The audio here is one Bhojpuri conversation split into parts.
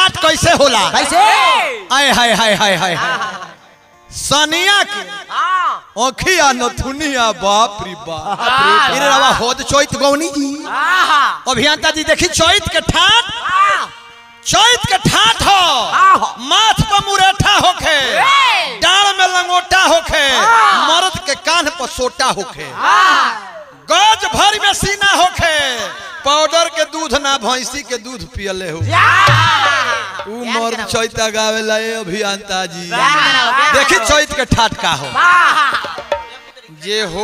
ठाट कैसे होला कैसे आय हाय हाय हाय हाय सनिया के ओखिया नथुनिया बाप रे बाप रे इरे रवा होद चैत गौनी जी अभियंता जी देखी चैत के ठाट चैत के ठाट हो माथ पर मुरेठा होखे डाल में लंगोटा होखे मर्द के कान पर सोटा होखे गज भर में सीना होखे पाउडर के दूध ना भैंसी के दूध पियले हो ऊ मर्द चैता गावेला ए अभियंता जी देखी चैत के ठाट का हो जे हो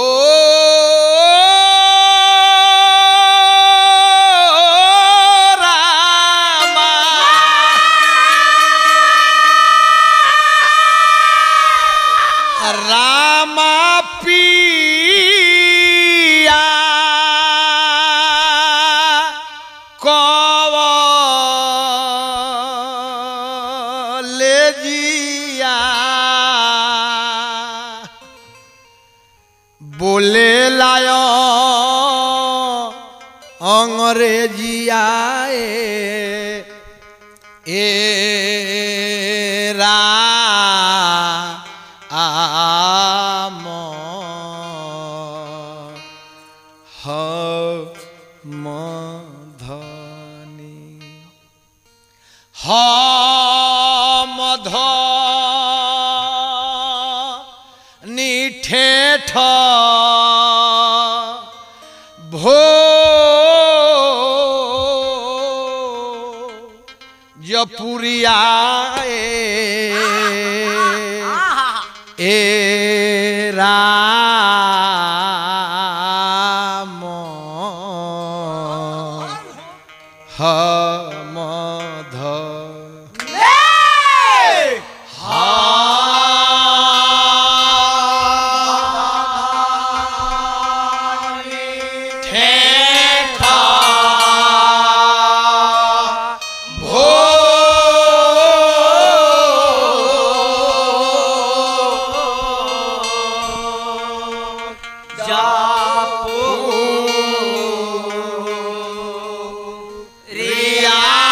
रामा रामा पिया कवलेजिया बोले लायो अंग्रेजिया ए, ए रा आम ह मधनी हम निठेठ भो जपुरिया ए राम हम रिया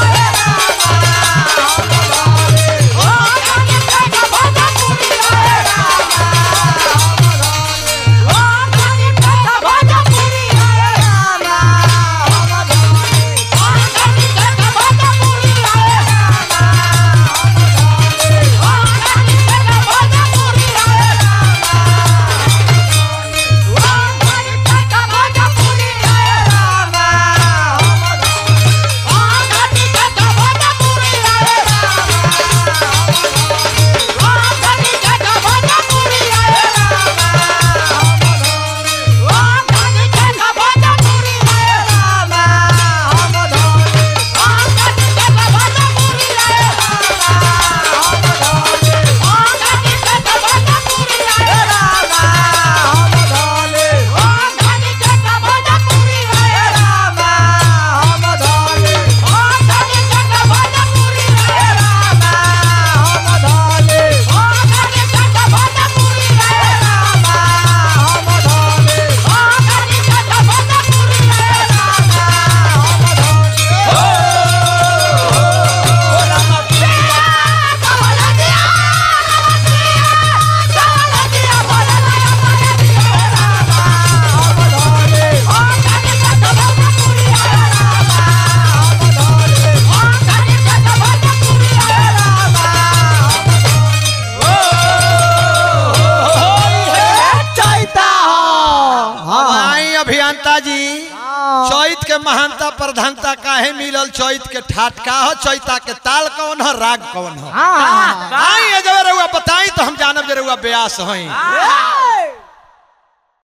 आई अभियंता जी चैत के महानता प्रधानता काहे मिलल चैत के ठाट का हो चैता के ताल कौन हो राग कौन हो आई ये जब रउआ बताई तो हम जानब जे रउआ ब्यास हई